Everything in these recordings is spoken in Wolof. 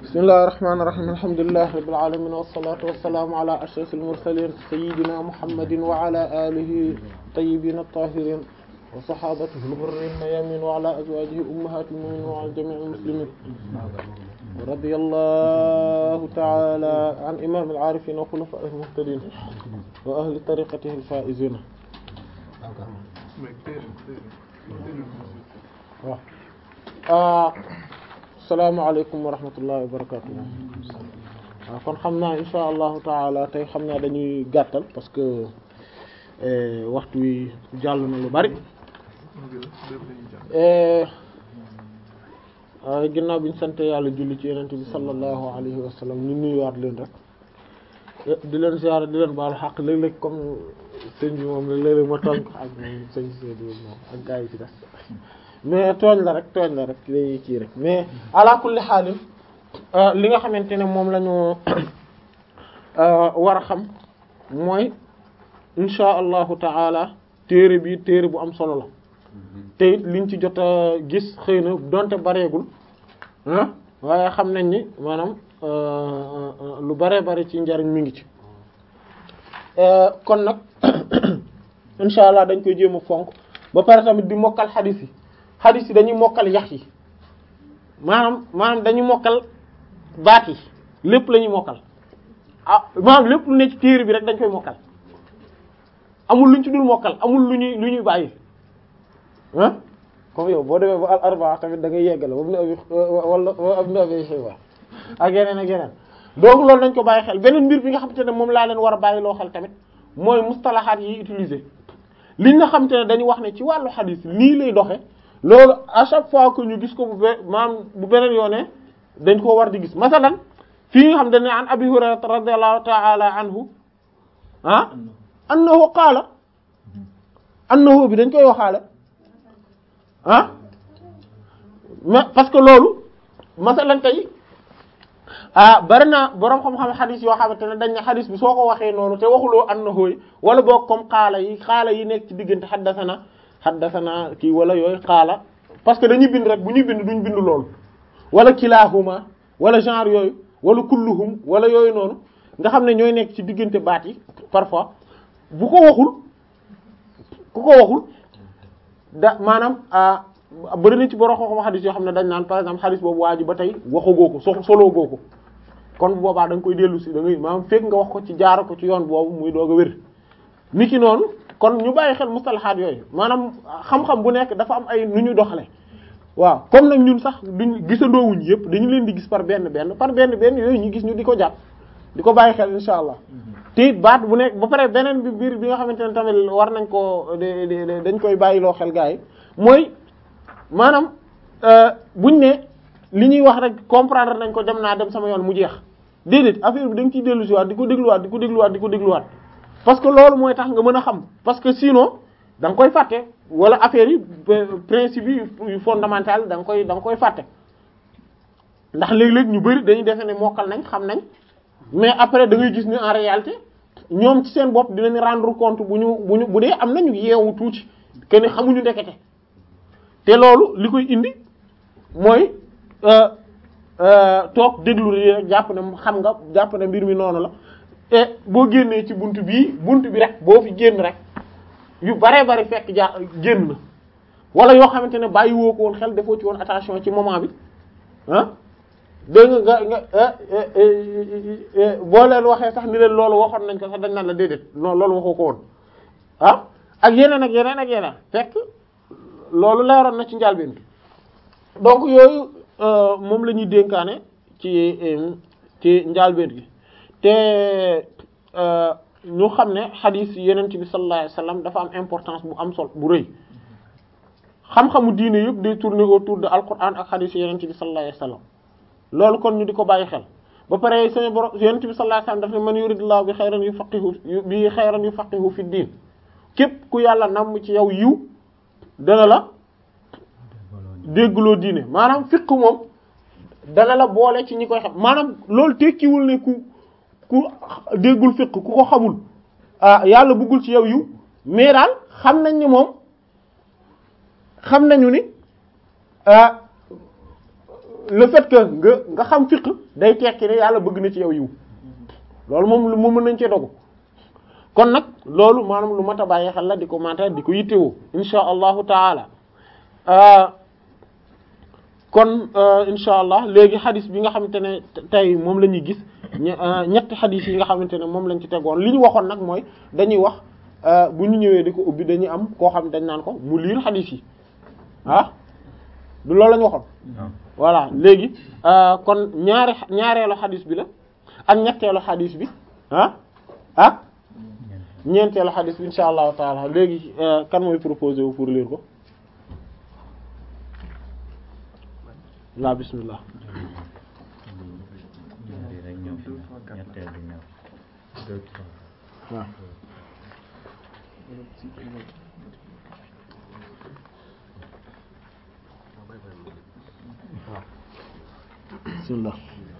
bismillahir rahmanir rahim alhamdulillahi rabbil alamin wassalatu wassalamu ala ashrafil mursalin sayyidina muhammadin wa ala alihi tayyibin at-tahirin wa sahabatihi al-ghurrin mayamin wa ala azwajihi ummahatil mu'minin wa ala jami'il muslimin radiyallahu ta'ala an imam al-arifin wa khulafa'ihil muhtadin wa ahli tariqatihi al-faizin waaw asalaamaaleykum wa rahmatullahi wa barakatuh waaw kon xam naa insha allahu taala tey xam naa dañuy gàttal parce que waxtu wi jàll na lu bari ginnaaw bi ñu sant yàlla julli ci yenente bi sallallahu alayhi wa sallam ñu nuyuwaat leen rek di leen ziyaara di leen baalu xaq léeg-léeg comme sëñ bi moom léeg-léeg ma tooñ ko ak moom sëñ Seydou moom ak gaa yi ci des mais tooñ la rek tooñ la rek léegi kii rek mais ala kulli xaalin li nga xamante ne moom la ñu war a xam mooy insha allahu taala téere bi téere bu am solo la te it liñ ci jot a gis xëy na donte bareegul ah waaye xam nañ ni maanaam lu bare bare ci njariñ mi ngi ci kon nag insha allah dañ koy jéem a fonk ba pare tamit di mokkal xadis yi xadis yi dañuy mokkal yax yi maanaam maanaam dañuy mokkal baat yi lépp la ñuy mokkal ah maanaam lépp lu ne ci téere bi rek dañ koy mokkal amul luñ ci dul mokkal amul lu ñuy lu ñuy bàyyi ah comme yow boo demee ba al arbaa tamit da ngay yeggale ba mu ne abi wala ab ne abi xiwa ak yeneen ak yeneen donc loolu dañ ko bàyyi xel beneen mbir bi nga xamante ne moom laa leen war a bàyyi loo xel tamit mooy mustalahaat yi utiliser liñ nga xamante ne dañu wax ne ci wàllu xadis lii lay doxe loolu à chaque fois que ñu gis ko bu be maam bu beneen yoone dañ koo war di gis masalan fii nga xam dañ ne an abi hurairata radiyallahu ta'ala anhu ah annahu qaala annahu bi dañ koy waxaale ah mais parce que loolu masalan tey ah bari na boroom xam-xam xadis yoo xamante ne dañ ne xadis bi soo ko waxee noonu te waxuloo annahu yi wala boog comme xaala yi xaala yi nekk ci diggante xaddasana xaddasana kii wala yooyu xaala parce que dañuy bind rek bu ñuy bind duñ bind loolu wala kilaahuma wala genre yooyu wala kulluhum wala yooyu noonu nga xam ne ñooy nekk ci diggante baat yi parfois bu ko waxul ku ko waxul da maanaam bëri na ci borom xam-xam xadis yoo xam ne dañ naan par exemple xadis boobu waa ji ba tey waxagoo ko so soloo goo ko kon bu boobaa da nga koy dellu si da ngay maanaam fekk nga wax ko ci jaara ko ci yoon boobu muy doog a wér niki noonu kon ñu bàyyi xel mustalahaat yooyu maanaam xam-xam bu nekk dafa am ay nu ñu doxale waaw comme nag ñun sax duñ gisandoowuñ yëpp dañu leen di gis par benn benn par benn benn yooyu ñu gis ñu di ko jàpp di ko bàyyi xel insha allah te baat bu nekk ba pare beneen bi biir bi nga xamante ne tamit war nañ ko dañ koy bàyyiloo xel gars yi mooy maanaam buñ ne li ñuy wax rek comprendre nañ ko dem naa dem sama yoon mu jeex déedéet affaire bi da nga ciy dellu si waat di ko dégluwaat di ko dégluwaat di ko dégluwaat parce que loolu mooy tax nga mën a xam parce que sinon da nga koy fàtte wala affaire yi principe yi yu fondamental da nga koy da nga koy fàtte ndax léeg-léeg ñu bari dañuy defe ne mokkal nañ xam nañ mais après da ngay gis ne en réalité ñoom ci seen bopp dinañ rendre compte bu ñu bu ñu bu dee am nañu yeewu tuuti que ne xamuñu ndekete te loolu li koy indi mooy toog déglu rek jàpp ne xam nga jàpp ne mbir mi noonu la te boo génnee ci bunt bii bunt bi rek boo fi génn rek yu bare bari fekk ja génn na wala yoo xamante ne bàyyi woo ko woon xel defoo ci woon attention ci moment bi ah dégg nga nga nga boo leen waxee sax ni leen loolu waxoon nañ ko sax dañ naan la déedéet non loolu waxoo ko woon ah ak yeneen ak yeneen ak yeneen fekk loolu leeroon na ci njàlbeen bi donc yooyu moom la ñuy dénkaane ci ci njàlbeen gi te ñu xam ne xadiis yeneen bi sallallahu alayhi wasallam dafa am importance bu am sol bu rëy xam-xamu diine yëpp day tourner autour de alquran ak xadiis yeneen bi sallallahu alayhi wasallam loolu kon ñu di ko bàyyi xel ba pare sama borom yeneen bi sallallahu alayhi wasallam daf ne man yuridullahu bi xayran yufaqihu bi xayran yufaqihu fi diin képp ku yàlla namm ci yow yiw dana la déggloo diine maanaam fiq moom dana la boole ci ñi koy xam maanaam loolu tekkiwul ne ku ku déggul fiq ku ko xamul ah yàlla bëggul ci yow yiw mais daal xam nañ ni moom xam nañu ni ah le fait que nga nga xam fiq day tekki ne yàlla bëgg na ci yow yiw loolu moom lu mu mën nañ cee dogu kon nag loolu maanaam lu mat a bàyyi xel la di ko mata di ko yittewoo insha allahu taala kon insha allah léegi xadis bi nga xamante ne tey moom la ñuy gis ñetti xadis yi nga xamante ne moom lañ ci tegoon li ñu waxoon nag mooy dañuy wax bu ñu ñëwee di ko ubbi dañuy am koo xam dañ naan ko mu liir xadis yi ah du loolu la ñu waxoon voilà léegi kon ñaari ñaareelu xadis bi la ak ñetteelu xadis bi ah ah ñeenteelu xadis bi insha allahu taala léegi kan mooy proposé wu pour lire ko la bismillah waaw bismillah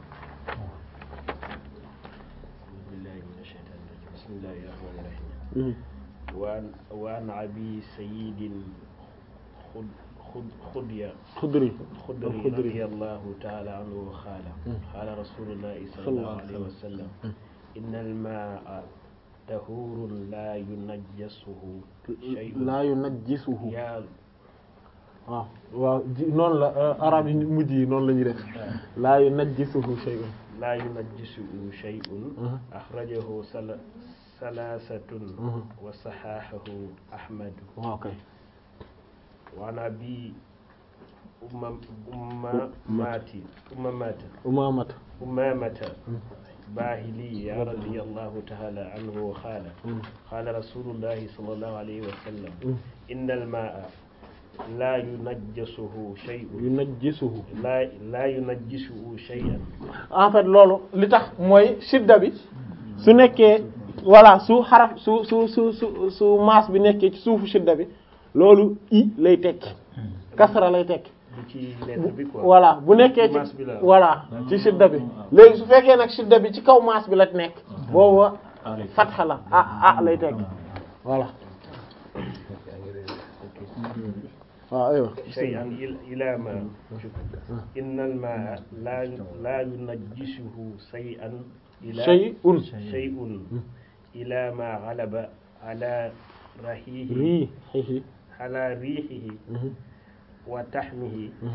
بسم الله الرحمن الرحيم وعن وعن أبي سيد خد خد خدية خدري خدري الخدري. رضي الله تعالى عنه قال قال رسول الله صلى صلى الله الله عليه عليه وسلم إن الماء طهور لا ينجسه شيء laa yunajjisuhu يا waaw waaw ji noonu la arab yi mujj yi noonu la ñuy def laa yunajjisuhu shay'un لا ينجسه شيء أها. أخرجه سل ثلاثة أها. وصححه أحمد waaw kay وعن أبي أمم أمامات أمامات umamata أمامة باهلية رضي الله تعالى عنه قال قال رسول الله صلى الله عليه وسلم إن الماء لا ينجسه شيء yunajjisuhu لا لا ينجسه شيئا en fait loolu li tax mooy shidda bi su nekkee voilà su xaraf su su su su su maas bi nekkee ci suufu shidda bi loolu i lay tekki kasra lay tekki bu ci lettre bi quoi voilà bu nekkee ci maas bi la voilà ci shidda bi léegi su fekkee nag shidda bi ci kaw maas bi la nekk boobu fatxa la ah ah lay tekki voilà waaw aywa شيئا إل- إلى ما شوف. إن الماء لا لا ينجسه شيئا إلى shay'un شيء إلى ما غلب على ريحه riihihi على ريحه وتحمه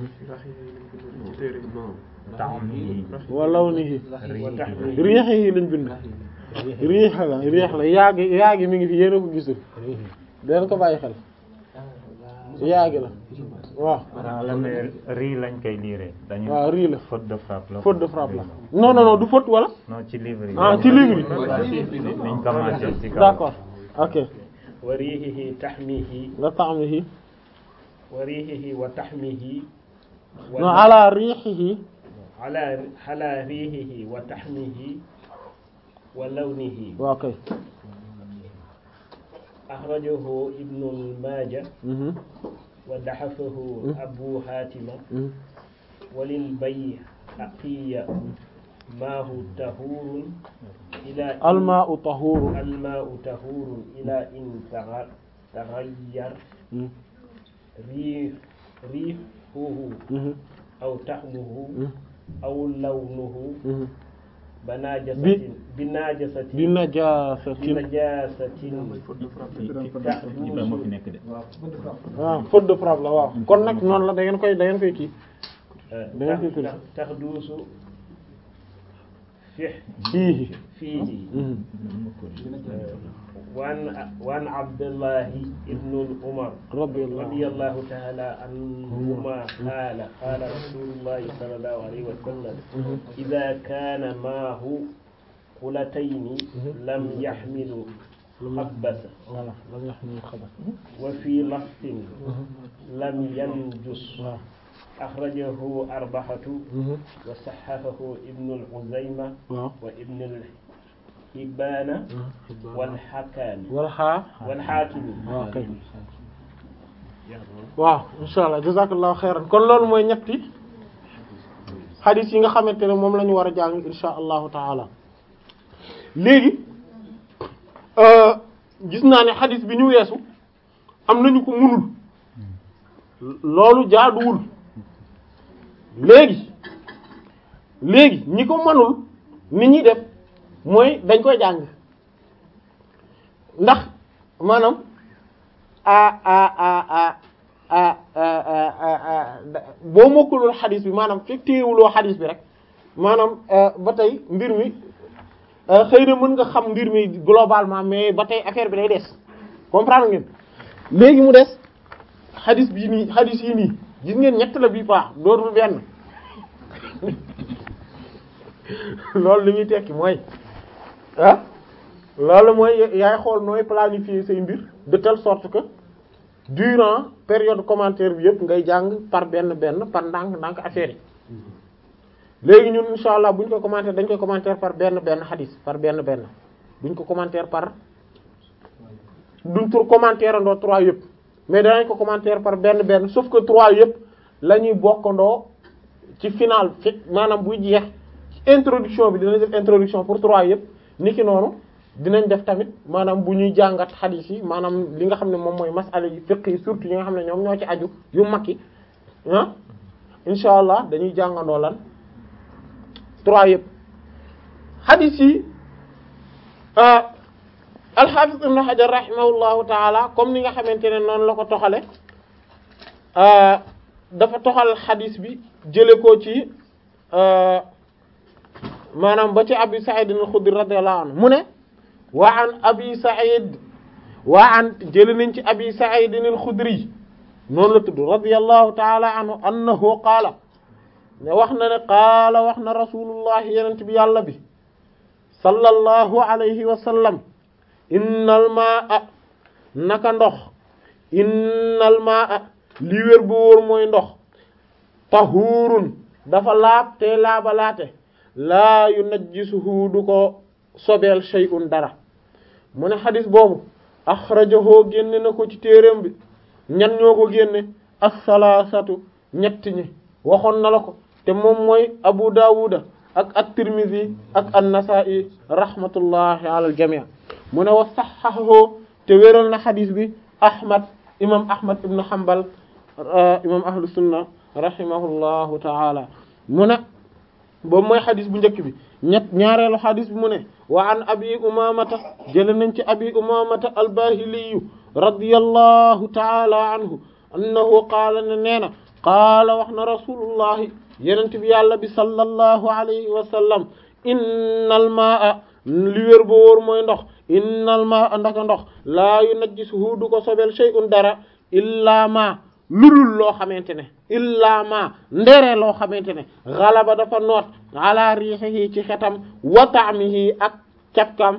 wa lawnihi وتحمه riihihi lañ bind riix la riix la yaagi yaagi mi ngi fi yéena ko gisul den ko bàyyi xel yaagi la waaw waaw la mais rii lañ koy liire dañu waaw rii la faute de frappe la faute de frappe la non non non du faute wala non ci livre yi ah ci livre yi niñ commencé ci kaw d'accord ok وريحه تحميه la ta'mihi وريحه وتحميه non ala riihihi على على ريحه وتحميه ولونه waaw kay أخرجه ابن الماجه mhm ودحفه أبو حاتم mhm وللبيهقي ماء طهور إلى إن- almaa'u tahuuru الماء طهور إلى إن تغ- تغير mhm ريح ريحه mhm أو طعمه mhm أو لونه mhm بناجسة bi- بناجسة bi najaasatin بنجاسة Ibrahima moo fi nekk de waaw faute de frappe la waaw kon nag noonu la da ngeen koy da ngeen koy kii da ngeen koy tudd تحدث فيه fiihi فيه mhm وعن وعن عبد الله ابن العمر radiyallahu رضي الله تعالى عنهما قال قال رسول الله صلى الله عليه وسلم إذا كان معه قلتين لم يحمل خبث voilà lam yaxmil xabar وفي لفظ لم ينجس waaw أخرجه أربعة mhm وصححه ابن الخزيمة waaw وابن الحبان والحكام wala xaa والحاكم waaw kay waaw insha allah jazakallahu xayran kon loolu mooy ñetti xadis yi nga xamante ne moom la ñu war a jàng insha allahu taala léegi gis naa ne xadis bi ñu weesu am nañu ko munul loolu jaaduwul léegi léegi ñi ko mënul nit ñi def mooy dañ koy jàng ndax maanaam a a a a a boo mokkulul xadis bi maanaam fekk téyewuloo xadis bi rek maanaam ba tey mbir mi xëy na mën nga xam mbir mi globalement mais ba tey affaire bi day des comprendre ngeen léegi mu des xadis bii nii xadis yi nii gis ngeen ñett la bii paax dootul benn loolu li muy tekki mooy ah loolu mooy yaay xool nooy planifier say mbir de telle sorte que durant période commentaire bi yëpp ngay jàng par benn benn par ndànk ndànk affaire yi léegi ñun insha allah bu ñu ko commentaire dañ koy commentaire par benn benn xadis par benn benn duñ ko commentaire par duñ tur commentaire andoo trois yëpp mais danañ ko commentaire par benn benn sauf que trois yëpp la ñuy bokkandoo ci final fi maanaam buy jeex introduction bi dinañ def introduction pour trois yëpp niki noonu dinañ def tamit maanaam bu ñuy jàngat xadiis yi maanaam li nga xam ne moom mooy masala yi fiqh yi surtout yi nga xam ne ñoom ñoo ci aju yu mag yi ah insha allah dañuy jàngandoo lan trois yëpp xadiis yi alxaafis ibn Hajar rahimahullahu taala comme ni nga xamante ne noonu la ko toxale dafa toxal xadiis bi jële ko ci maanaam ba ci abi Sa'id al-Khudri radiyallahu anhu mu ne wa an abi Sa'id wa an jële nañ ci abi Sa'id al-Khudri noonu la tudd radiyallahu taala anhu annahu qaala ne wax na ne qaala wax na rasulullah yenent bi yàlla bi sallallahu alayhi wa sallam innal maa naka ndox innal maa li wér bu wóor mooy ndox tahuurun dafa laab te laabalaate laa yunajjisuhu du ko sobeel shay'un dara mu ne xadis boobu axrajahu génne na ko ci téereem bi ñan ñoo ko génne as-salaasatu ñett ñi waxoon na la ko te moom mooy abu daawuda ak at-tirmidhi ak an-nasa'i rahmatullahi ala al-jami' mu ne wa saxaxoo te wéral na xadis bi ahmad imam ahmad ibn hanbal imam ahlu sunna rahimahullahu taala mu ne boobu mooy xadis bu njëkk bi ñett ñaareelu xadis bi mu ne wa an abi umamata jële nañ ci abi umamata albahiliyu radiyallahu taala anhu annahu qaala ne nee na qaala wax na rasulullahi yenent bi yàlla bi sallallahu alayhi wa sallam innal maa li wér ba wóor mooy ndox innal maa ndaka ndox laa yunajjisuhu du ko sobel shay'un dara illaa ma lulul loo xamante ne illaa ma ndere loo xamante ne galaba dafa noot ala riixihi ci xetam wa ta'mihi ak cafkam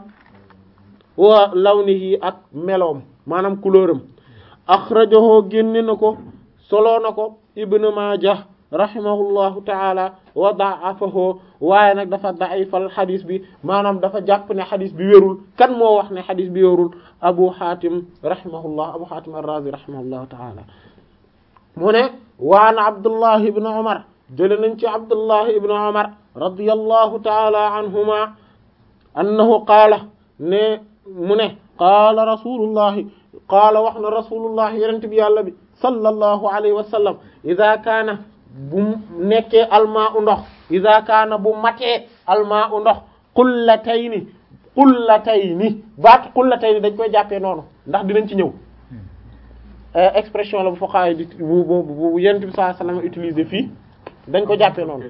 wa lawnihi ak meloom maanaam couleuram axrajahu génne na ko soloo na ko ibnu Maajah rahimahullahu taala wa da'afahu waaye nag dafa da'ifal xadis bi maanaam dafa jàpp ne xadis bi wérul kan moo wax ne xadis bi wérul abu hatim rahimahullah abu hatim ar-razi rahimahullahu taala mu ne waan abdullah ibn umar jële nañ ci abdullah ibn umar radiyallahu taala anhuma annahu qaala ne mu ne qaala rasulullahi qaala wax na rasulullahi yenent bi yàlla bi sallallahu alayhi wa sallam ida kaana bu nekkee almaa u ndox ida kaana bu matee almaa u ndox qullatayni qullatayni baat qullatayni dañ koy jàppee noonu ndax dinañ ci ñëw expression la bu fuqaha di bu bu bu yonent bi sallallahu alayhi wasallam utilisé fii dañ ko jàppee noonu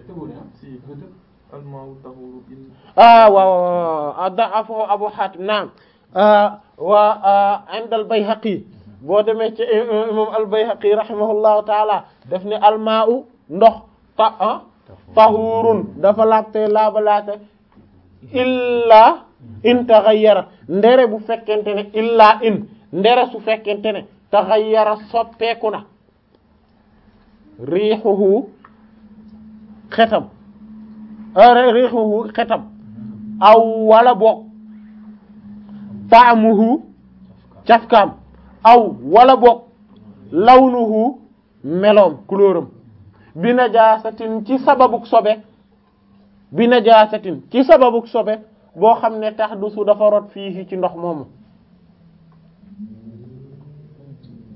ah waaw da'afu Abu Hatim naam wa inda al-Bayhaqi boo demee ci imam al-Bayhaqi rahimahullahu taala daf ne almaa'u ndox ta ah tahurun dafa laabte laabalaate illaa in taghayyara ndere bu fekkente ne illaa in ndere su fekkente ne taghayyara soppeeku na riixuhu xetam riixuhu xetam aw wala boog taamuhu cafkaam aw wala boog lawnuhu meloom couleuram bi najaasatin ci sababuk sobe bi najaasatin ci sababuk sobe boo xam ne tax du su dafa rot fii ci ndox moomu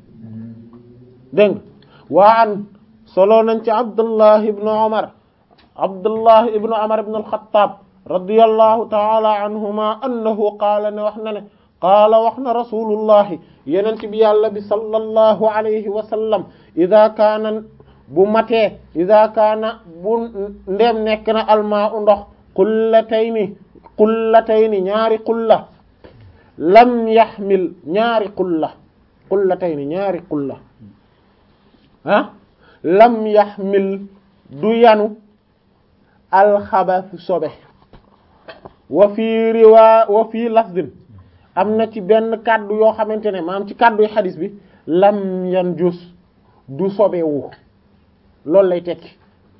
dégg nga waa an solo nañ ci abdullah ibn umar abdullah ibnu umar ibn al-khattab radiyallahu ta'ala anhuma annahu qaala ne wax na ne qaala wax na rasulullahi yenent bi yàlla bi sallallahu alayhi wa sallam ida kaana bu matee ida kaana bu ndem nekk na almaa u ndox qullatayni qullatayni ñaari qulla lam yaxmil ñaari qulla qullatayni ñaari qulla ah lam yaxmil du yanu alxabas sobe wa fii riwaa wa fii lafdin am na ci benn kàddu yoo xamante ne maam ci kàddu yu xadis bi lam yan jus du sobewu loolu lay tekki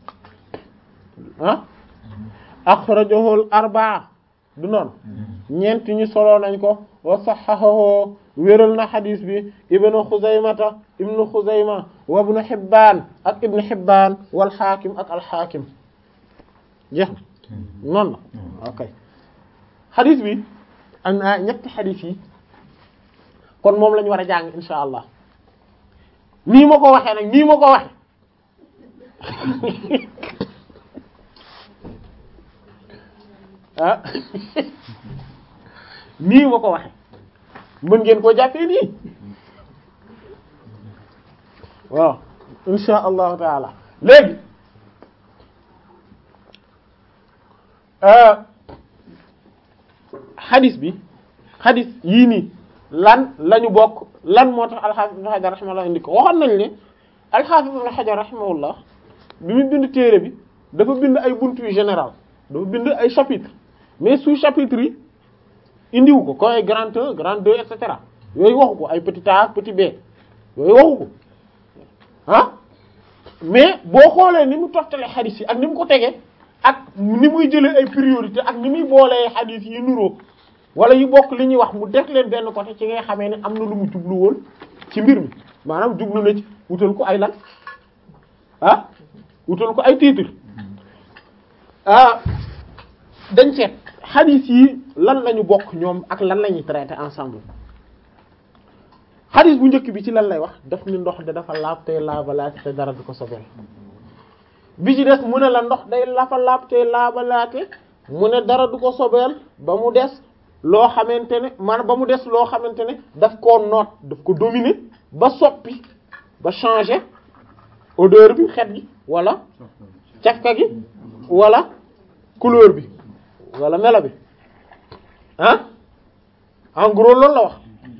ah axrajahu al arbaa du noonu ñeent ñu solo nañ ko wa saxahahu wéral na xadis bi ibnu xuzaymata ibnu xuzayma wa ibnu xibbaan ak ibnu xibbaan wal xaakim ak al xaakim jeex na noonu la ok xadis bi am na ñetti xadis yi kon moom la ñu war a jàng insha allah nii ma ko waxee nag nii ma ko waxe ah nii ma ko waxe mën ngeen koo jàppee nii waaw insha allahu taala léegi xadis bi xadis yii nii lan lañu bokk lan moo tax alxaafis ibn xajar rahimahullah indi ko waxoon nañu ne alxaafis ibn xajar rahimahullah bi mu bind téere bi dafa bind ay buntu yu général dafa bind ay chapitre mais sous chapitre yi indiwu ko ko ay grand 1 grand 2 et cetera yooyu waxu ko ay petit a petit b yooyu waxu ko ah mais boo xoolee ni mu toftale xadis yi ak ni mu ko tegee ak ni muy jëlee ay priorité ak ni muy boolee xadis yi nuroo wala yu bokk li ñuy wax mu def leen benn côté ci ngay xamee ne am na lu mu jublu woon ci mbir mi maanaam jublu na ci wutal ko ay lan ah wutal ko ay titre ah dañ seet xadis yi lan lañu bokk ñoom ak lan la ñuy traité ensemble xadis bu njëkk bi ci lan lay wax daf ni ndox de dafa laab tey laabalaate te dara du ko sobeel bi ci des mu ne la ndox day lafa laab tey laabalaate mu ne dara du ko sobeel ba mu des loo xamante ne maanaam ba mu des loo xamante ne daf koo noot daf ko dominer ba soppi ba changer odeur bi xet gi wala cafka gi wala couleur bi wala melo bi ah en gros loolu la wax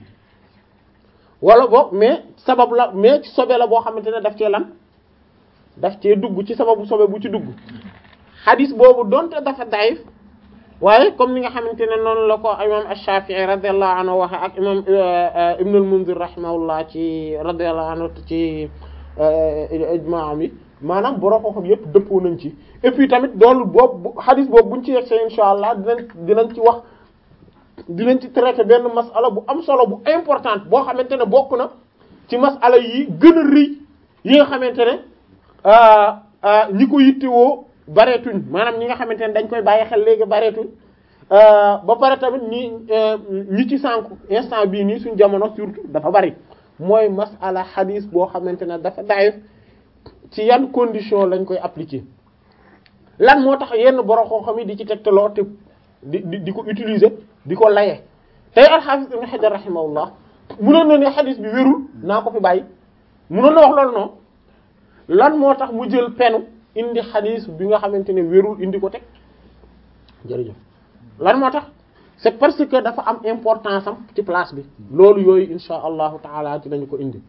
wala boog mais sabab la mais ci sobe la boo xamante ne daf cee lan daf cee dugg ci sababu sobe bu ci dugg xadis boobu donte dafa daif waaye comme ni nga xamante ne noonu la ko imam Ash-Shafi'i radiyallahu anhu waxe ak imam Ibn al-Munzir rahimahullah ci radiyallahu anhu ci ijmaa mi maanaam borom xam yépp dëppoo nañ ci et puis tamit doolu boobu xadis boobu buñ ci yegsee insha allah dinañ dinañ ci wax dinañ ci traiter benn masala bu am solo bu importante boo xamante ne bokk na ci masala yi gën a rëy yi nga xamante ne ñi ko yittewoo bareetuñ maanaam ñi nga xamante ne dañ koy bàyyi xel léegi bareetuñ ba pare tamit ñi ñi ci sànku instant bii nii suñ jamono surtout dafa bari mooy masala xadis boo xamante ne dafa daif ci yan condition lañ koy appliquer lan moo tax yenn borom xam-xam yi di ci tegtaloo te di di di ko utiliser di ko laye tey al-Hafiz Ibn Hajar rahimahullah munoon na ne xadis bi wérul naa ko fi bàyyi munoon na wax loolu noonu lan moo tax mu jël penu indi xadis bi nga xamante ne wérul indi ko teg jërëjëf lan moo tax c'est parce que dafa am importance am ci place bi loolu yooyu insha allahu taala dinañu ko indi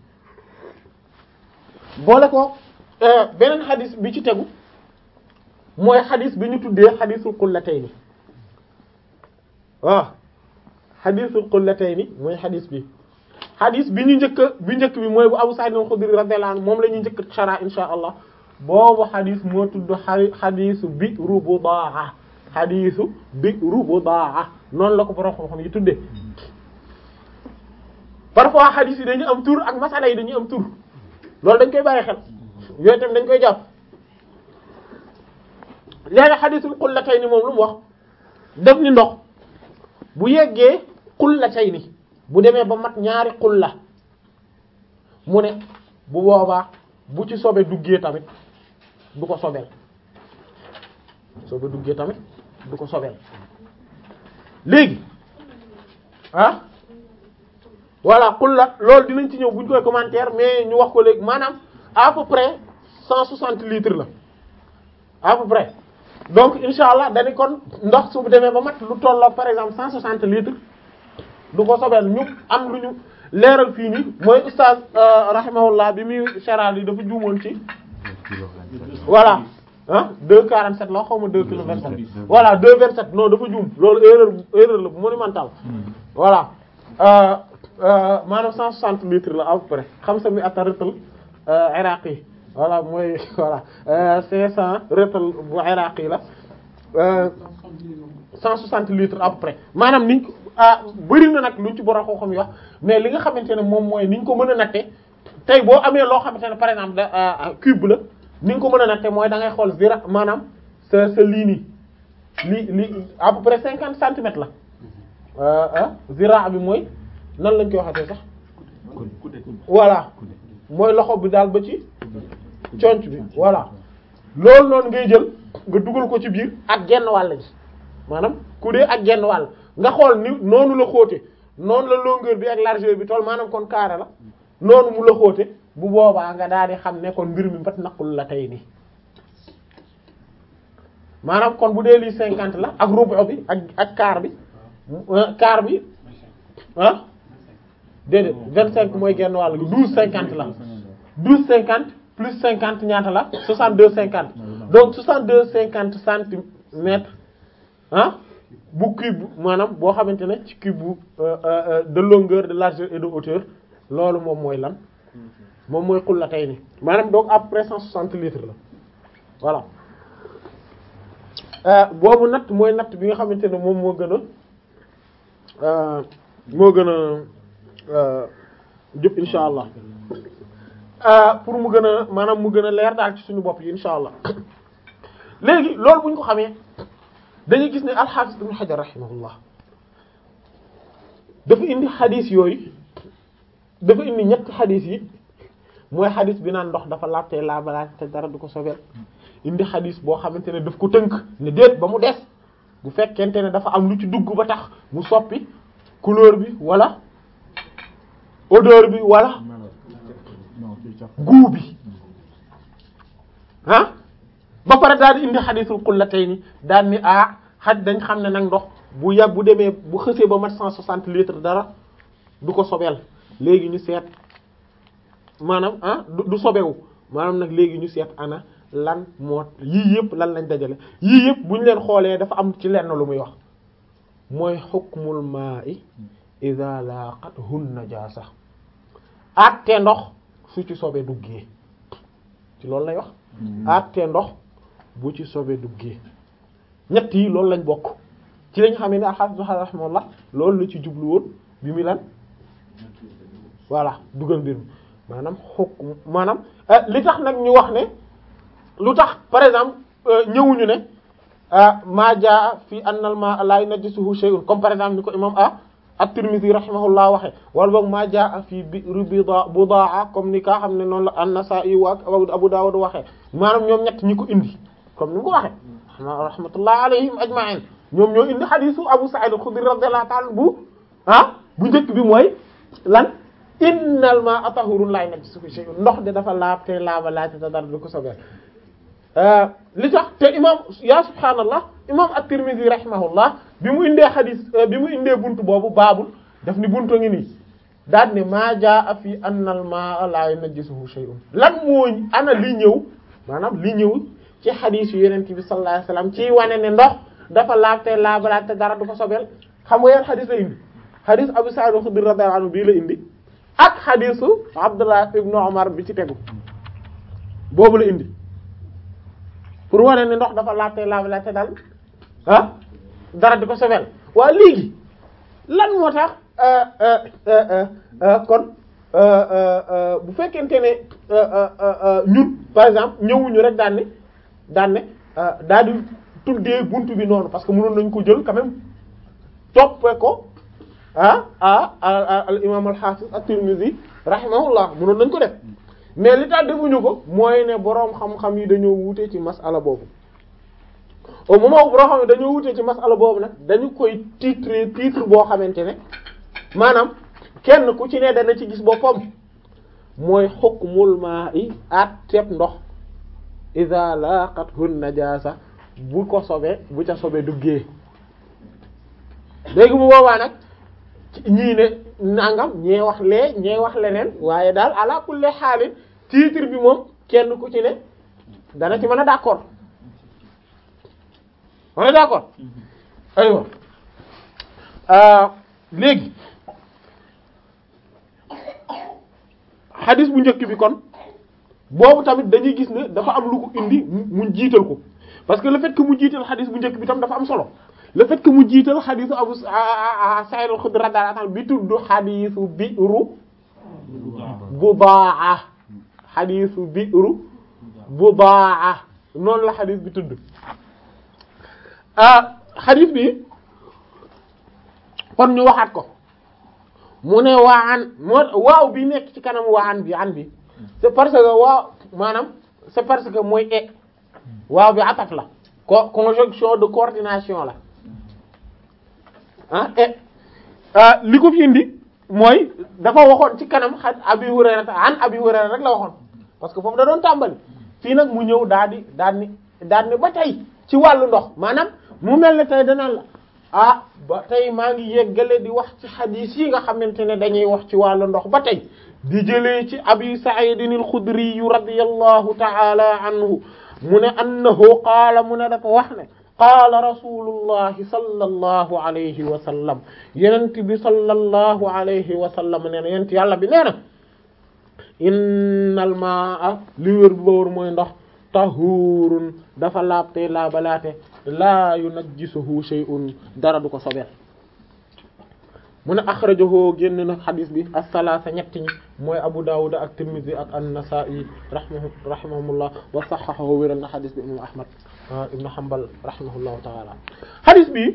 boole ko beneen xadis bi ci tegu mooy xadis bi ñu tuddee xadisul qullatayni waaw xadisul qullatayni mooy xadis bi xadis bi ñu njëkk bi njëkk bi mooy bu Abu Sa'id al-Khudri radiyallahu anhu moom la ñuy njëkk shara insha allah boobu xadis moo tudd xadisu Bi'ru Budaa xadisu Bi'ru Budaa noonu la ko borom xam-xam yi tuddee parfois xadis yi dañuy am tur ak masala yi dañuy am tur loolu dañ koy bàyyi xel yooyu tamit dañ koy jàpp léegi xadisul qullatayni moom lu mu wax def ni ndox bu yeggee qullatayni bu demee ba mat ñaari xulla mu ne bu boobaa bu ci sobe duggee tamit du ko sobel sobe duggee tamit du ko sobeel léegi ah voilà xul la loolu dinañ ci ñëw bu ñu koy commentaire mais ñu wax ko léegi maanaam à peu près cent soixante litres la à peu près donc insha allah dañu kon ndox su demee ba mat lu tolloo par exemple cent soixante litres du ko sobeel ñu am lu ñu leeral fii nii mooy ustaz rahimahullah bi muy cheral yi dafa juumoon ci voilà ah deux quarante sept la xaw ma deux kilo vingt sept voilà deux vingt sept non dafa juum loolu erreur erreur la bu monumental voilà maanaam cent soixante litres la à peu près xam sa mi atta rëtal iraqi voilà mooy voilà cinq cent rëtal bu iraqi la cent soixante litres à peu près maanaam niñ ko ah bëri na nag luñ ci borom xam-xam yi wax mais li nga xamante ne moom mooy niñ ko mën a natte tey boo amee loo xamante ne par exemple da cube la ni nga ko mën a natte mooy da ngay xool zira maanaam sa sa lii nii lii lii à peu près cinquante centimètres la ah zira bi mooy nan lañ koy waxatee sax voilà mooy loxo bi daal ba ci conc bi voilà loolu noonu ngay jël nga dugal ko ci biir ak genn wàll ji maanaam ku dee ak genn wàll nga xool ni noonu la xóote noonu la longueur bi ak largeur bi tool maanaam kon carré la noonu mu la xóote bu boobaa nga daal di xam ne kon mbir mi bat naqul la tey nii maanaam kon bu dee lii cinquante la ak rubu bi ak ak quart bi quart bi ah déedéet vingt cinq mooy genn wàll gi douze cinquante la douze cinquante plus cinquante ñaata la soixante deux cinquante donc soixante deux cinquante centimètres ah bu cube maanaam boo xamante ne ci cube bu de longueur de largeur et de hauteur loolu moom mooy lan moom mooy xul la tey ni maanaam donc à peu près cent soixante litres la voilà boobu natt mooy natt bi nga xamante ne moom moo gën a moo gën a jub insha allah pour mu gën a maanaam mu gën a leer daal ci suñu bopp yi insha allah léegi loolu bu ñu ko xamee dañuy gis ne alxaafis ibn Hajar rahimahullah dafa indi xadis yooyu dafa indi ñetti xadis yi mooy xadis bi naan ndox dafa laabtee laabalaate te dara du ko sobeel indi xadis boo xamante ne daf ko tënk ne déet ba mu des bu fekkente ne dafa am lu ci dugg ba tax mu soppi couleur bi wala odeur bi wala goût bi ah ba pare daal di indi xadisul qullatayni daal ni ah xaj dañ xam ne nag ndox bu yab bu demee bu xësee ba mat cent soixante litres dara du ko sobeel léegi ñu seet maanaam ah du sobewu maanaam nag léegi ñu seet ana lan moo yii yëpp lan lañ dajale yii yëpp bu ñu leen xoolee dafa am ci lenn lu muy wax mooy hukmul ma'i idha laqathu najasa àtte ndox su ci sobe duggee ci loolu lay wax àtte ndox bu ci sobe duggee ñett yi loolu lañ bokk ci lañ xamee ne al-Hafiz rahimahullah loolu la ci jublu woon bi mu lan voilà dugal mbir mi maanaam xukk maanaam li tax nag ñu wax ne lu tax par exemple ñëwuñu ne maa jaa fi annal ma la yunajjisuhu shay'un comme par exemple ni ko imam a at-Tirmidhi rahimahullah waxe wala boog maa jaa fi bi'ri budaa comme ni kaa xam ne noonu la an-Nasa'i wa Abu Dawud waxe maanaam ñoom ñett ñi ko indi comme ni mu ko waxe rahmatullah alayhim ajma'in ñoom ñoo indi xadisu Abu Sa'id al-Khudri radiyallahu ta'ala bu ah bu njëkk bi mooy lan innal ma'a tahurun la yunajjisuhu shay'un ndox de dafa laab te laaba laaj te dara du ko sobeel li tax te imam ya subhaanallah imam at-Tirmidhi rahimahullah bi mu indee xadis bi mu indee buntu boobu baabul daf ni buntu ngi nii daal ne maa jaa fi annal ma'a la yunajjisuhu shay'un lan moo ana li ñëw maanaam li ñëw ci xadis yu Yonent bi sallallahu alayhi wasallam ci wane ne ndox dafa laab te laaba laaj te dara du ko sobeel xam nga yan xadis la indi xadis Abu Sa'id al-Khudri radiyallahu anhu bii la indi ak xadisu Abdullah ibnu Umar bi ci tegu boobu la indi pour wane ne ndox dafa laajte laab laajte daal ah dara di ko sobeel waaye léegi lan moo tax kon bu fekkente ne ñun par exemple ñëwuñu rek daan ne daan ne daal di tuddee buntu bi noonu parce que mënoon nañu ko jël quand même toppee ko ah ah al imam al hafiz at-Tirmidhi rahimahullah mënoon nañ ko def mais li tax defuñu ko mooy ne boroom xam-xam yi dañoo wuute ci masala boobu au moment où boo xam ne dañoo wutee ci masala boobu nag dañu koy titre titre boo xamante ne maanaam kenn ku ci ne dana ci gis boppam mooy hukmul ma'i at teeb ndox iza laqathu najasa bu ko sobe bu ca sobe duggee léegi bu boobaa nag ñii ne nangam ñee wax lee ñee wax leneen waaye daal ala kulli xaalin titre bi moom kenn ku ci ne dana ci mën a d'accord on est d'accord aywa léegi xadis bu njëkk bi kon boobu tamit dañuy gis ne dafa am lu ko indi mu jiital ko parce que le fait que mu jiital xadis bu njëkk bi tam dafa am solo le fait que mu jiital xadisu Abu Sa'id al-Khudri radiyallahu anhu bi tudd xadisu bi'ru Budaa xadisu bi'ru Budaa noonu la xadis bi tudd ah xadis bi kon ñu waxaat ko mu ne waan moo waaw bi nekk ci kanam waan bi an bi c'est parce que waaw maanaam c'est parce que mooy e waaw bi ataf la co conjonction de coordination la ah e li ko fi indi mooy dafa waxoon ci kanam xa Abi Hurayra an Abi Hurayra rek la waxoon parce que foofu da doon tàmbali fii nag mu ñëw daal di daal ni daal ni ba tey ci wàllu ndox maanaam mu mel ne tey danaan la ah ba tey maa ngi yeggale di wax ci xadiis yi nga xamante ne dañuy wax ci wàllu ndox ba tey di jëlee ci abi sa'idin al-khudri radiyallahu ta'ala anhu mu ne annahu qaala mu ne dafa wax ne qaala rasulullahi sallallahu alayhi wa sallam yenent bi sallallahu alayhi wa sallam nee na yenent yàlla bi nee na innal ma'a li wér bu ba wër mooy ndox tahurun dafa laabte laabalaate laa yunajjisuhu shay'un dara du ko sobeel mu ne akhrajahu génn na xadis bi as-salaasa ñetti ñi mooy Abu Dawud ak Tirmidhi ak an-Nasa'i rahimahu rahimahumullah wa sahhahahu wéral na xadis bi imam Ahmad ibn Hanbal rahimahullahu ta'ala xadis bi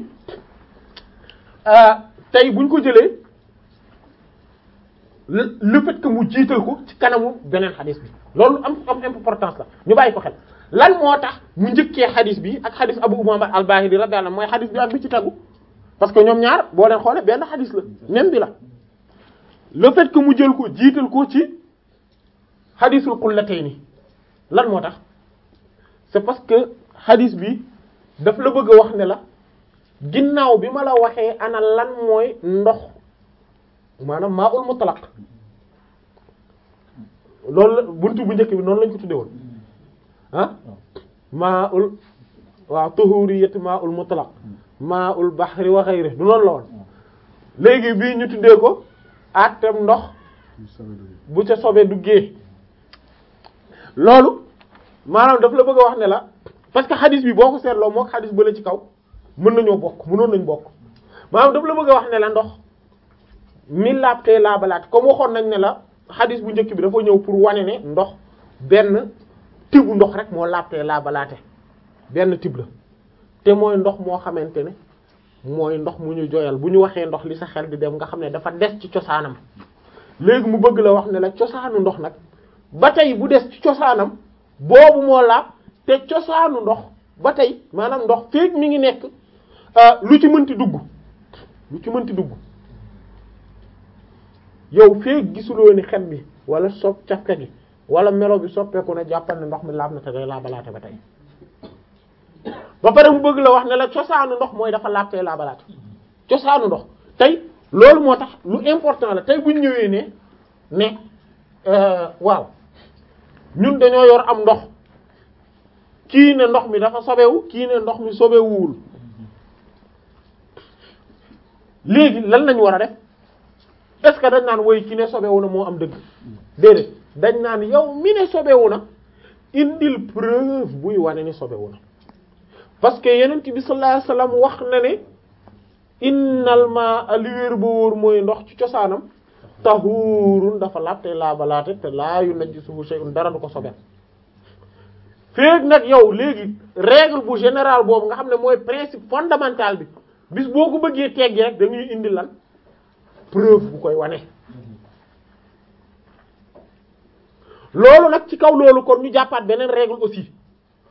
tey buñ ko jëlee le fait que mu jiital ko ci kanamu beneen xadis bi loolu am am importance la ñu bàyyi ko xel lan moo tax mu njëkkee xadis bi ak xadis Abu Umama al-Bahili radiyallahu anhu mooy xadis bi ak bi ci tegu parce que ñoom ñaar boo leen xoolee benn xadis la même bi la le fait que mu jël ko jiital ko ci xadisul qullatayni lan moo tax c'est parce que xadis bi daf la bëgg a wax ne la ginnaaw bi ma la waxee ana lan mooy ndox maanaam maa ul mutlaq loolu la buntu bu njëkk bi noonu lañ ko tuddee woon ah maa ul waaw tuhuriyat maa ul mutlaq maa ul bahri wa ghayri du noonu la woon léegi bii ñu tuddee ko àtteem ndox bu ca sobee duggee loolu maanaam daf la bëgg a wax ne la parce que xadis bi boo ko seetloo moo xadis bële ci kaw mën nañoo bokk mënoon nañ bokk maanaam daf la bëgg a wax ne la ndox mi laabtee laabalaat comme waxoon nañ ne la xadis bu njëkk bi dafa ñëw pour wane ne ndox benn tibu ndox rek moo laabtee laabalaate benn tib la te mooy ndox moo xamante ne mooy ndox mu ñu joyal bu ñu waxee ndox li sa xel di dem nga xam ne dafa des ci cosaanam léegi mu bëgg la wax ne la cosaanu ndox nag ba tey bu des ci cosaanam boobu moo laab te cosaanu ndox ba tey maanaam ndox feek mi ngi nekk lu ci mënti dugg lu ci mënti dugg yow feek gisuloo ni xet bi wala sopp cafka gi wala melo bi soppeeku na jàppal ne ndox mi laab na te day laabalaate ba tey ba pare mu bëgg la wax ne la cosaanu ndox mooy dafa laab tey laabalaate cosaanu ndox tey loolu moo tax lu important la tey buñ ñëwee ne ne waaw ñun dañoo yor am ndox kii ne ndox mi dafa sobewu kii ne ndox mi sobewuwul léegi lan lañ war a def est-ce que dañ naan woy ki ne sobewu na moo am dëgg déedéet dañ naan yow mi ne sobewu na indil preuve buy wane ni sobewu na parce que yenent bi sallallahu alayhi wasallam wax na ne innal ma li wér ba wóor mooy ndox ci cosaanam tahurun dafa laab te laabalaate te laa yunajjisuhu shay'un dara du ko sobel feeg nag yow léegi règle bu générale boobu nga xam ne mooy principe fondamental bi bis boo ko bëggee teggi rek dañuy indi lan preuve bu koy wane loolu nag ci kaw loolu kon ñu jàppaat beneen règle aussi